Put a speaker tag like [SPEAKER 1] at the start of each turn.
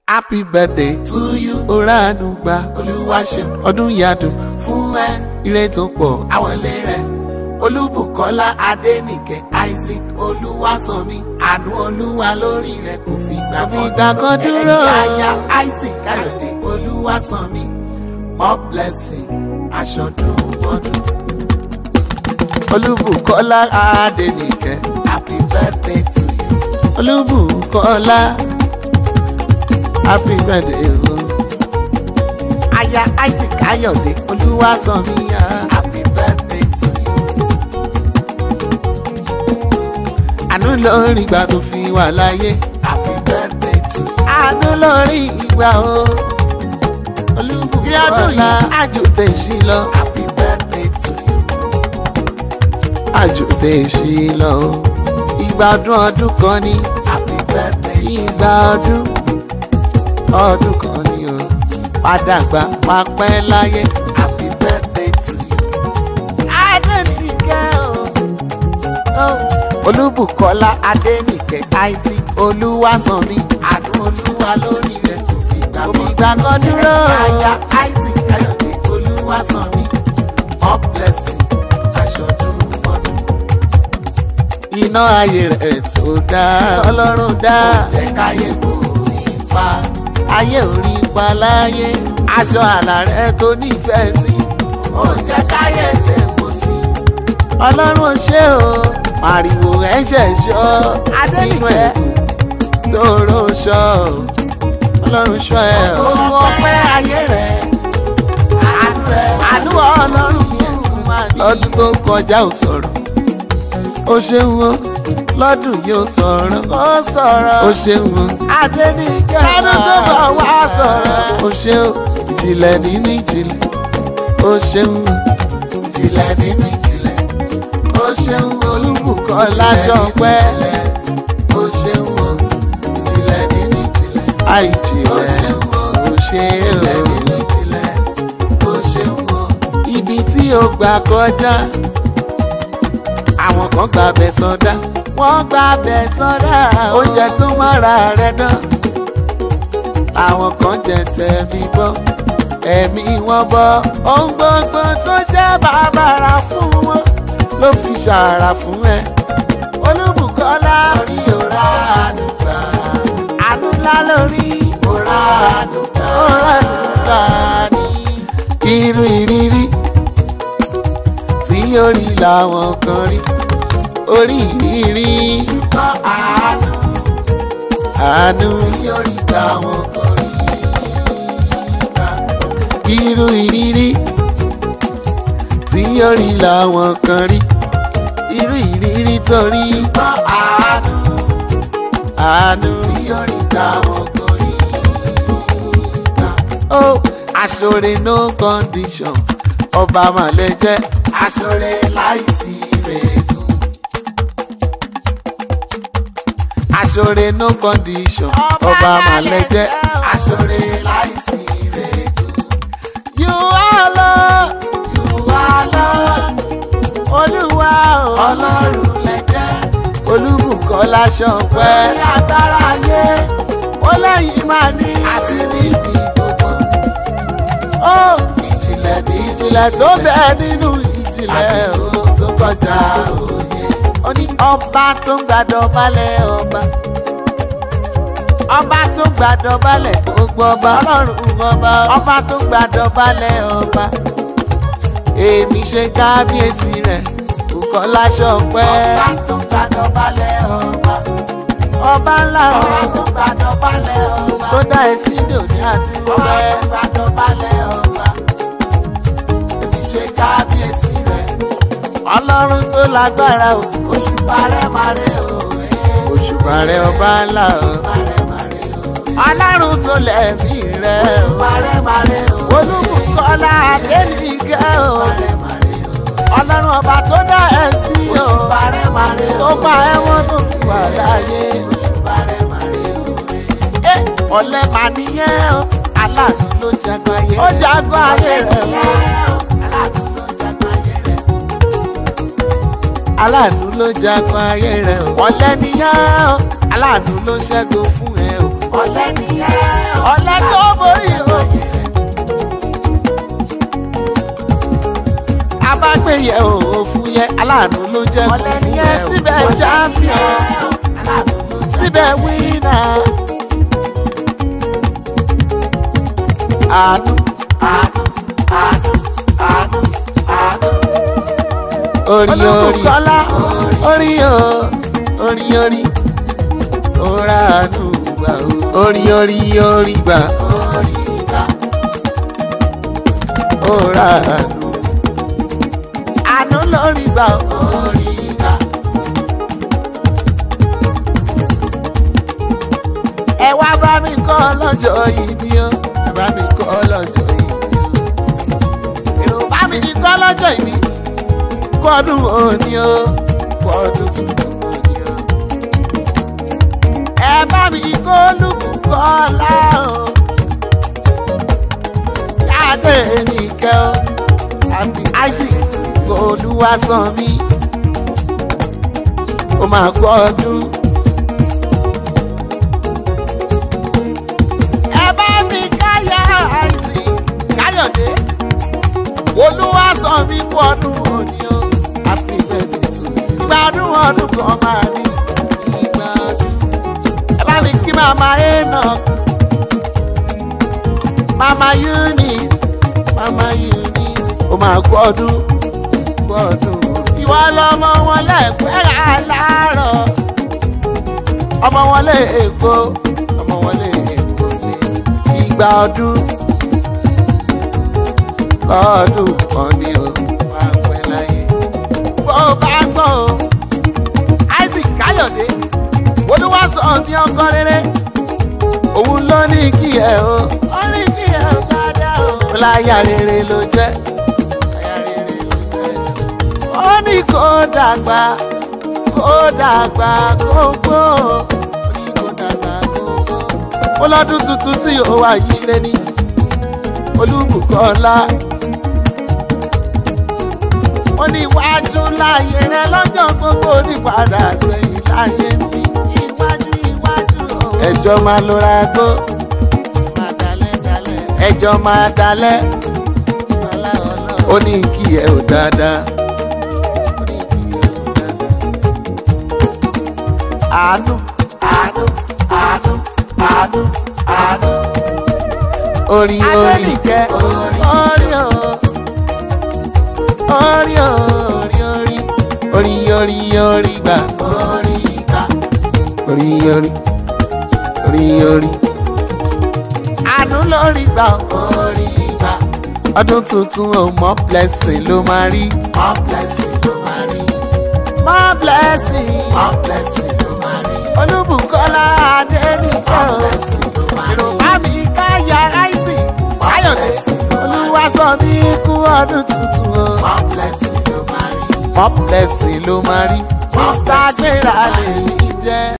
[SPEAKER 1] happy birthday to you oranu gba olúwa ṣe ọdún yadùn fún ẹ ire tó pọ̀ àwọlé rẹ olúbùkọ́lá adénìkẹ́ isaac olúwasanmi àánú olúwa lórí rẹ kò fi gbà
[SPEAKER 2] ìgbà kan dúró.
[SPEAKER 1] aya isaac káyọ̀dé olúwasanmi more blessing aṣọ́dún ọdún olúbùkọ́lá adénìkẹ́ happy birthday to you olúbùkọ́lá happy birthday o. aya isaac káyọ̀dé olúwasanmi happy birthday to you. àánú lórí ìgbà tó fi wà láyé happy birthday to you. àánú lórí ìgbà o. olúbùkọ́lá àjòtẹ̀ sí lọ happy birthday to you. àjòtẹ̀ sí lọ ìgbà ọdún ọdún kan ní happy birthday to you. ìgbà ọdún ọdún kan ní o padà gbà pápẹ́ láyé happy birthday to you. adẹ́nìkẹ́ o. olúbùkọ́lá adẹ́nìkẹ́ isaac olúwasanmi àánú olúwa lórí rẹ̀ kò fi gbà
[SPEAKER 2] Kò fi ìgbà kan dúró.
[SPEAKER 1] aya isaac káyọ̀dé olúwasanmi up blessing aṣọ́dún ọdún. iná ayé rẹ̀ tó dá ọlọ́run dá jẹ́ káyé kò ní pa ayé ò rí pa láyé aṣọ àlà rẹ̀ tó nífẹ̀ẹ́ sí ó jẹ́ káyé tẹ̀ kó sí. ọlọ́run ò ṣe o pariwo ẹ̀ṣẹ̀ ṣọ́ nínú ẹ̀ tóró ṣọ́ ọlọ́run ṣọ́ ẹ̀ owó ọpẹ́ ayé rẹ̀ àánú rẹ̀ àánú ọlọ́run yẹn máa ní. lọ́dún tó kọjá ò sọ̀rọ̀ ó ṣeun o lọ́dún yóò sọ̀rọ̀ ó sọ̀rọ̀ ó ṣeun o adẹ́nìkẹ́ lọ́dún tó bọ̀ wá sọ̀rọ̀ ó ṣe o ìjìnlẹ̀ nínú ìjìnlẹ̀ ó ṣeun o ìjìnlẹ̀ nínú ìjìnlẹ̀ ó ṣeun o olúbùkọ́lá ṣọpẹ́ ó ṣeun o ìjìnlẹ̀ nínú ìjìnlẹ̀ àìjìnlẹ̀ ó ṣeun o ó ṣe o ìjìnlẹ̀ nínú ìjìnlẹ̀ ó ṣeun o ibi tí o gbà kọjá àwọn kan gba abẹ sọdá wọ́n gba abẹ sọdá oúnjẹ tó mọ́ra rẹ dán àwọn kan jẹ tẹ̀mí bọ́ ẹ̀mí wọn bọ́ ohun gbogbo tó jẹ́ bàbàrà fún wọn ló fi ṣàrà fún ẹ olúbùkọ́lá orí òrà àdùgbà àánú ńlá lórí òrà àdùgbà òrà àdùgbà ní irú ìrírí tí orí làwọn kan rí orí ìrírí ṣùgbọ́n àánú àánú tí orí làwọn kan rí irú ìrírí tí orí làwọn kan rí irú ìrírí torí ṣùgbọ́n àánú àánú tí orí làwọn kan rí. Oh, aṣọre no condition ọba màlẹ jẹ aṣọre láìsí rẹ̀ẹ́dù. aṣọre no condition ọba màlẹ jẹ aṣọre láìsí rẹ̀ẹ́dù. you are lord you are lord olúwa o ọlọ́run lẹ jẹ́ olúbùkọ́lá ṣọpẹ́ ní agbára ayé ó lẹ́yìn máa ní àti níbi gbogbo ó ìjìnlẹ̀ ní ìjìnlẹ̀ tó bẹ́ẹ̀ nínú ìjìnlẹ̀ o tó kọjá òye. ó ní ọba tó ń gbàdọ̀ balẹ̀ ọba ọba tó ń gbàdọ̀ balẹ̀ gbogbo ọba ọlọ́run ọba ọba tó ń gbàdọ̀ balẹ̀ ọba èmi ṣe kábíyèsí rẹ̀ Bùkọ́lá Ṣọpẹ́. ọba tó ń gbàdọ̀ balẹ̀ ọba ọba ńlá o ọba tó ń gbàdọ̀ balẹ̀ ọba tó dá ẹ sí dòní àdúgbò rẹ ọba tó ń gbàdọ̀ balẹ̀ ọba èmi ṣe kábíyèsí rẹ̀ ọlọ́run tó lágbára o òṣùpá rẹ̀ máa rẹ̀ o òṣùpá rẹ̀ ọba ńlá o ọlọ́run tó lẹ̀mí rẹ̀ o òṣùpá rẹ̀ máa rẹ̀ o Olúbùkọ́lá Adénìkẹ́ o ọlọ́run ọba tó dá ẹ sí o tó pa ẹ̀wọ̀n tó fi wà láàyè ẹ ọ̀lẹ mà nìyẹn o aláàánú ló jagun ayé ó jagun ayé rẹ̀ o aláàánú ló jagun ayé rẹ̀ o ọ̀lẹ nìyẹn o aláàánú ló ṣẹ́gun fún ẹ o ọ̀lẹ nìyẹn o ọ̀lẹ́ tó borí o. abágbéyẹ̀ ò fún yẹ aláàánú ló jẹ́
[SPEAKER 2] Ọ̀lẹ
[SPEAKER 1] fún
[SPEAKER 2] ni
[SPEAKER 1] yẹ
[SPEAKER 2] ẹ o.
[SPEAKER 1] síbẹ̀ champion síbẹ̀ winner. àánú orí orí
[SPEAKER 2] Olúbùkọ́lá.
[SPEAKER 1] orí o orí orí ora àánú gbà o orí orí orí gbà orí gbà ora àánú àánú lórí gbà orí gbà. ẹ wá bá mi kọ́ lọ́jọ́ ìbí o ẹ bá mi kọ́ lọ́jọ́ ìbí o èrò bá mi kọ́ lọ́jọ́ ìbí kọ́dún òní o kọ́dún tuntun òní o. ẹ bá mi kó lùkọ́lá o yáde nìkẹ́ o àbí isaac olúwa sàn mí ó máa gbọ́ ọdún. ẹ bá mi káyà àìsí káyọ̀dé olúwa sọ mí kú ọdún òní o happy birthday to you. ìgbádùn ọdún kan máa ní ìgbádùn. ẹ bá mi kí màmá enoch màmá eunice màmá eunice ó máa kú ọdún kú ọdún. ìwọ lọmọ wọn lẹ́ẹ̀pẹ́ aláàárọ̀ ọmọ wọn lé èkó ọmọ wọn lé èkó lé ìgbà ọdún lọ́dún kan ní o wà pẹ́ láyé. bó o bá gbọ́ o isaac káyọ̀dé olúwa sọ ní ọkọ rere òun ló ní kí ẹ o ó ní kí ẹ o dáadáa o. ó láyà rere ló jẹ́ láyà rere ló jẹ́. ó ní kó dàgbà kó dàgbà kó gbó ó ní kó dàgbà kó gbó. ó lọ́dún tuntun tí ó wà yí lé ní olúbùkọ́lá ó ní iwájú láàyè rẹ lọ́jọ́ gbogbo nípadà sẹ́yìn láyé mi iwájú iwájú o. ẹjọ́ máa lọ́ra gbó máa dalẹ̀ dalẹ̀ ẹjọ́ máa dalẹ̀ ó ní kí ẹ ò dáadáa. ó ní kí ẹ ò dáadáa. àánú àánú àánú àánú àánú orí orí
[SPEAKER 2] Adénìkẹ́.
[SPEAKER 1] orí orí o orí orí orí orí orí orí gbà orí gbà orí orí orí orí àánú lórí gbà orí gbà ọdún tuntun ò mọ blessing ló máa rí mọ blessing ló máa rí mọ blessing mọ blessing ló máa rí olúbùkọ́lá adéníkẹ́ o yorùbá mi káyà áìsì káyọ̀dé olúwa sọ mí kú ọdún tuntun o mọ blessing ló máa rí mọ blessing ló máa rí mr gbéra lè rí jẹ́.